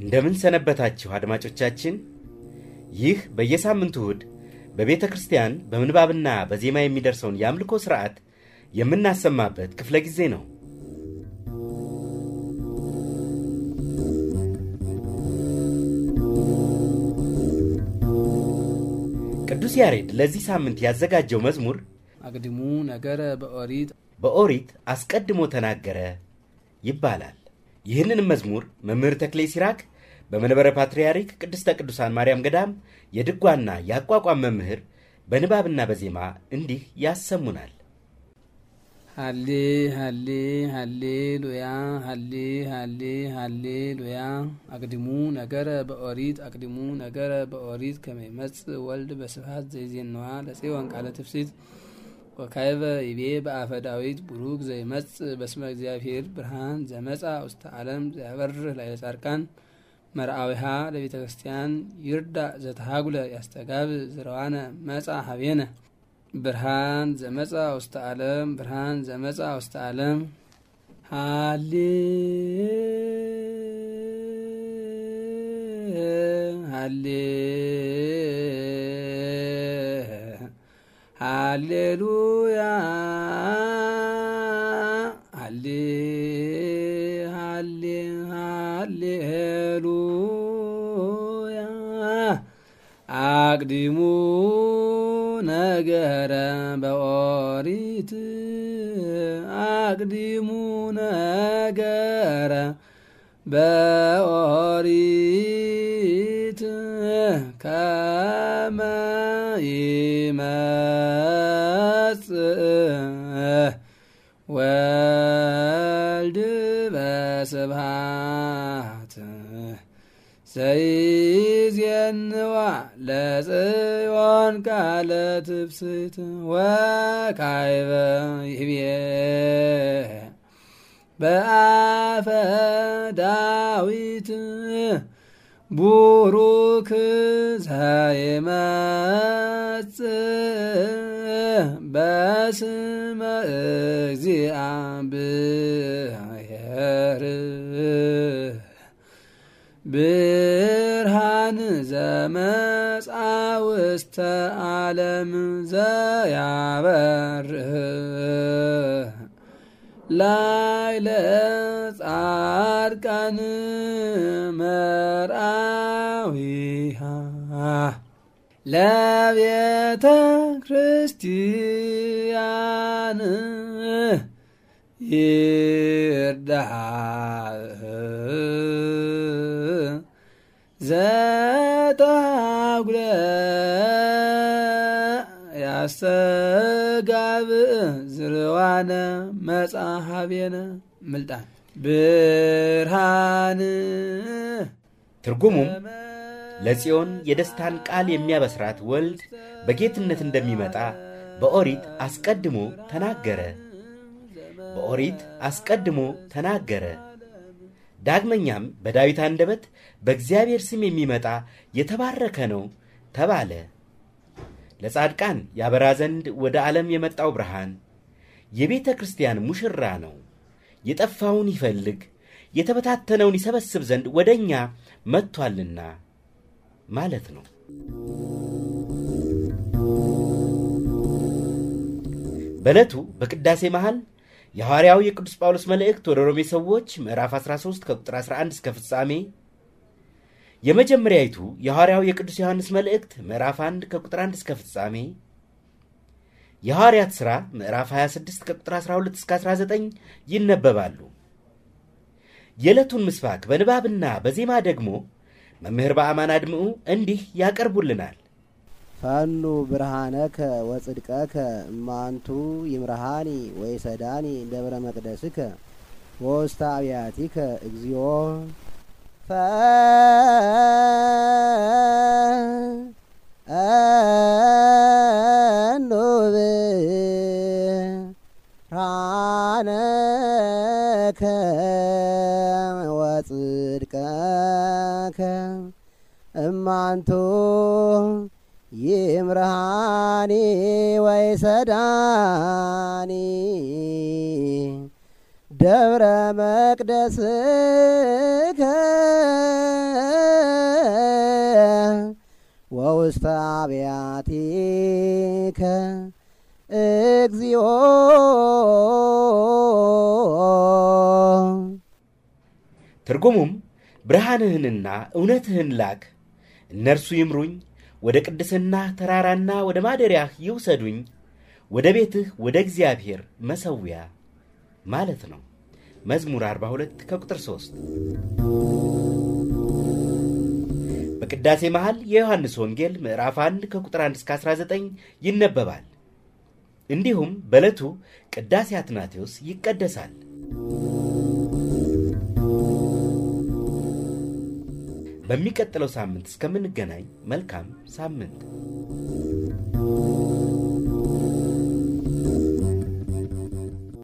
እንደምን ሰነበታችሁ አድማጮቻችን። ይህ በየሳምንቱ እሁድ በቤተ ክርስቲያን በምንባብና በዜማ የሚደርሰውን የአምልኮ ሥርዓት የምናሰማበት ክፍለ ጊዜ ነው። ቅዱስ ያሬድ ለዚህ ሳምንት ያዘጋጀው መዝሙር አግድሙ ነገረ በኦሪት በኦሪት አስቀድሞ ተናገረ ይባላል። ይህንን መዝሙር መምህር ተክሌ ሲራክ በመንበረ ፓትርያርክ ቅድስተ ቅዱሳን ማርያም ገዳም የድጓና የአቋቋም መምህር በንባብና በዜማ እንዲህ ያሰሙናል። ሃሌ ሃሌ ሃሌ ሉያ ሃሌ ሃሌ ሃሌ ሉያ አቅድሙ ነገረ በኦሪት አቅድሙ ነገረ በኦሪት ከመይመጽእ ወልድ በስብሐት ዘይዜንዋ ለጽዮን ቃለ ትፍሲት ወካይበ ይቤ በአፈ ዳዊት ቡሩክ ዘይመጽእ በስመ እግዚአብሔር ብርሃን ዘመጻ ውስተ ዓለም ዘያበርህ ላዕለ ጻድቃን መርአዊሃ ለቤተ ክርስቲያን ይርዳእ ዘተሃጉለ ያስተጋብ ዝረዋነ መጻ ሀቤነ ብርሃን ዘመጻ ውስተ ዓለም ብርሃን ዘመጻ ውስተ ዓለም ሃሌ ሃሌ ሃሌሉያ ሃሌ ሃሌ ሃሌሉያ አቅዲሙ ነገረ በኦሪት አቅዲሙ ነገረ በኦሪት ከመ ይመጽእ ወልድ በስብሐት ዘይዜንዋ ለጽዮን ቃለ ትፍስት ወካይበ ይቤ በአፈ ዳዊት ቡሩክ ዘይመጽእ በስመ እግዚአብሔር ብርሃን ዘመጻ ውስተ ዓለም ዘያበርህ ላዕለ ጻድቃን መርአዊሃ ለቤተ ክርስቲያን ይርዳእ ዘተሃጉለ ያስተጋብእ ዝርዋነ መጻሃቤነ ምልጣን ብርሃን ትርጉሙም ለጽዮን የደስታን ቃል የሚያበስራት ወልድ በጌትነት እንደሚመጣ በኦሪት አስቀድሞ ተናገረ። በኦሪት አስቀድሞ ተናገረ። ዳግመኛም በዳዊት አንደበት በእግዚአብሔር ስም የሚመጣ የተባረከ ነው ተባለ። ለጻድቃን ያበራ ዘንድ ወደ ዓለም የመጣው ብርሃን የቤተ ክርስቲያን ሙሽራ ነው። የጠፋውን ይፈልግ የተበታተነውን ይሰበስብ ዘንድ ወደ እኛ መጥቷልና ማለት ነው። በዕለቱ በቅዳሴ መሃል የሐዋርያው የቅዱስ ጳውሎስ መልእክት ወደ ሮሜ ሰዎች ምዕራፍ 13 ከቁጥር 11 እስከ ፍጻሜ፣ የመጀመሪያይቱ የሐዋርያው የቅዱስ ዮሐንስ መልእክት ምዕራፍ 1 ከቁጥር 1 እስከ ፍጻሜ፣ የሐዋርያት ሥራ ምዕራፍ 26 ከቁጥር 12 እስከ 19 ይነበባሉ። የዕለቱን ምስባክ በንባብና በዜማ ደግሞ መምህር በአማን አድምዑ እንዲህ ያቀርቡልናል። ፈኑ ብርሃነከ ወጽድቀከ እማንቱ ይምርሃኒ ወይሰዳኒ ደብረ መቅደስከ ወውስተ አብያቲከ እግዚኦ ፈኑ ብርሃነከ ወጽድቀከ እማንቱ ይምርሃኒ ወይሰዳኒ ደብረ መቅደስከ ወውስተ አብያቲከ እግዚኦ ትርጉሙም ብርሃንህንና እውነትህን ላክ፣ እነርሱ ይምሩኝ፣ ወደ ቅድስና ተራራና ወደ ማደሪያህ ይውሰዱኝ፣ ወደ ቤትህ ወደ እግዚአብሔር መሰዊያ ማለት ነው። መዝሙር 42 ከቁጥር 3 በቅዳሴ መሃል የዮሐንስ ወንጌል ምዕራፍ 1 ከቁጥር 1 እስከ 19 ይነበባል። እንዲሁም በዕለቱ ቅዳሴ አትናቴዎስ ይቀደሳል። በሚቀጥለው ሳምንት እስከምንገናኝ መልካም ሳምንት